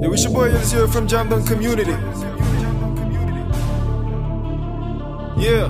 Yo, it's your boy Elizio from Jamdon Community. Yeah.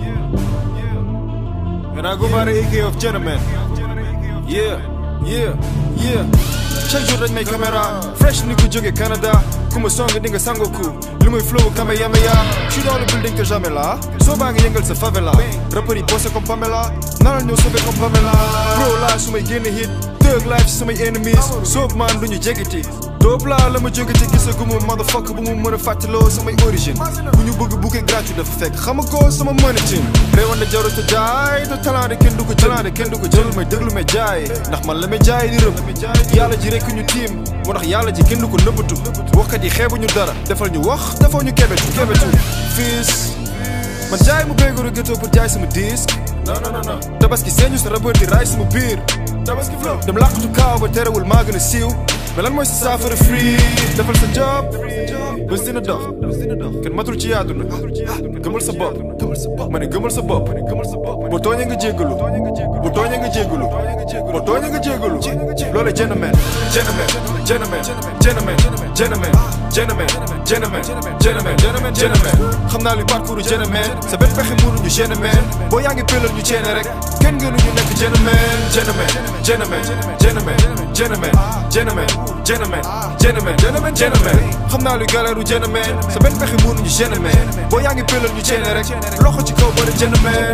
And I go by the AK of gentlemen. Yeah, yeah, yeah. chaque jour dañ may caméra fresh ni ku jóge Canada ku ma song di nga sangoku li muy flow kamehameha je suis dans le building que jamais là soo baa ngi yëngal sa favela rappeur yi bossé comme Pamela naral ñëw sauvé comme Pamela bro laa su may génn hit thug life ci samay enemies soob man duñu jegeti doob laa la ma jógeti gisagumu motherfucker bu mu mën a fàttaloo samay origine bu ñu bëgg bouquet gratuit dafa fekk xama ko sama mënatin réewan na jarut a jaay te talent de kenn du ko jël kenn du ko jël may déglu may jaay ndax man la may jaay di rëb yàlla ji rekk ñu tiim moo tax yàlla ji kenn du ko nëbbatu waxkat yi xeebuñu dara defal ñu wax defal ñu kebetu kebetu fiis man jaay mu béygoru ghetto pour jaay sama disque non non non non tabaski seeñu sa rappeur di raay sama biir tabaski flow dem làqatu kaaw ba terewul maa gën a siiw mais lan mooy sa saafara free defal sa job bés dina dox kenn matul ci àdduna gëmal sa bopp ma ne gëmal sa bopp boo tooñee nga jéggalu boo tooñee nga jéggalu boo tooñee nga jéggalu loolu gentleman gentleman gentleman gentleman gentleman gentleman gentleman gentleman gentleman gentleman xam naa li parcours gentleman sa benn pexe mënuñu gentleman boo yaa ngi pelal ñu ceene rek kenn gënuñu nekk gentleman gentleman gentleman gentleman gentleman gentleman gentleman gentleman gentleman gentleman xam naa luy galeeru gentleman sa benn pexe mënuñu gentleman boo yaa ngi pelal ñu ceene rek loxo ci kaw bari gentleman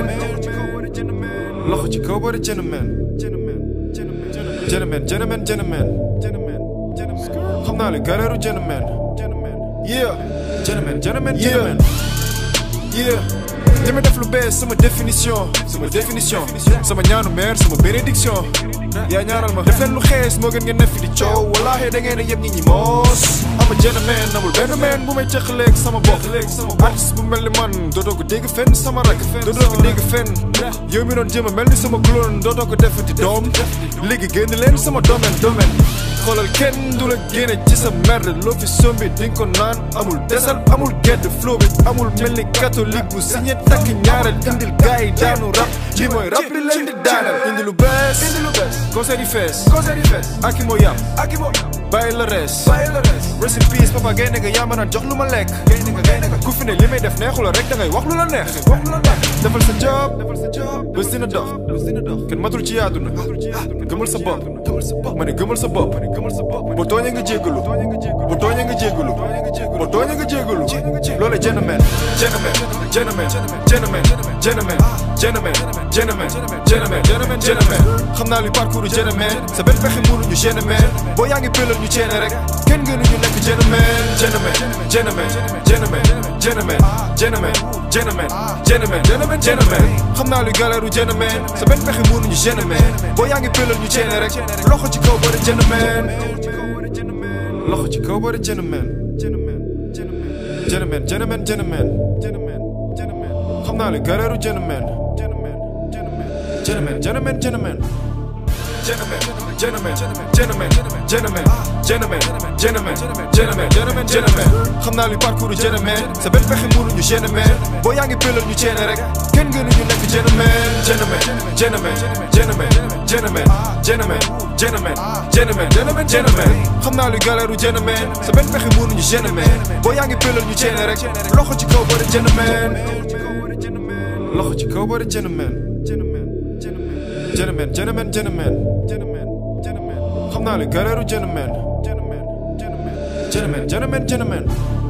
loxo ci kaw bari gentleman gentleman gentleman gentleman xam naa luy galeeru gentleman yeah gentleman gentleman gentleman yeah li ma def lu bees sama définition sama définition sama ñaanu mère sama bénédiction yaa ñaanal ma def leen lu xees moo gën ngeen ne fi di coow wallaahi da ngeen a yëpp ñi ñi moos ama gentleman amul benn meen bu may cëqaleeg sama bopp artiste bu mel ni man dootoo ko dégg fenn sama rak dootoo ko dégg fenn yow mi doon jéem a mel ni sama clone dootoo ko defati doom léegi génn leen sama domaine domaine xoolal kenn du la génne ci sa merde loo fi sombi di nga ko naan amul desal amul gedd flow bi amul mel ni catholique bu signé takk ñaareel indil gars yi daanu rap li mooy rap li leen di daanal indi lu bees concert yi fees aki moo yam bàyyi la rees rest in peace papa gaynde nga yaa mën a jox lu ma lekk ku fi ne li may def neexu la rek da ngay wax lu la neex defal sa job bés dina dox kenn matul ci àdduna gëmal sa bopp ma ne gëmal sa bopp boo tooñee nga jéggalu boo tooñee nga jéggalu boo tooñee nga jéggalu loolu gentleman gentleman gentleman gentleman gentleman gentleman gentleman gentleman gentleman gentleman xam naa li parcours gentleman sa benn pexe mënuñu gentleman boo yaa ngi pelal ñu ceene rek kenn gënuñu nekk gentleman gentleman gentleman gentleman gentleman gentleman gentleman gentleman gentleman gentleman xam naa li galeeru gentleman sa benn pexe mënuñu gentleman boo yaa ngi pelal ñu ceene rek loxo ci kaw bari gentleman loxo ci kaw bari gentleman gentleman gentleman gentleman xam naa li galeeru gentleman gentleman gentleman gentleman gentleman, gentleman, gentleman, gentleman, gentleman, gentleman, gentleman, gentleman, gentleman. xam naa li parcours gentleman sa benn pexe mënuñu gentleman boo yaa ngi pelal ñu ceene rek kenn gënuñu nekk gentleman gentleman, gentleman, gentleman, gentleman, gentleman, gentleman, gentleman, gentleman, gentleman. xam naa li galeeru gentleman sa benn pexe mënuñu gentleman boo yaa ngi pelal ñu ceene rek loxo ci kaw bari gentleman loxo ci kaw bari gentleman gentleman gentleman gentleman xam naa li galeeru gentleman gentleman gentleman gentleman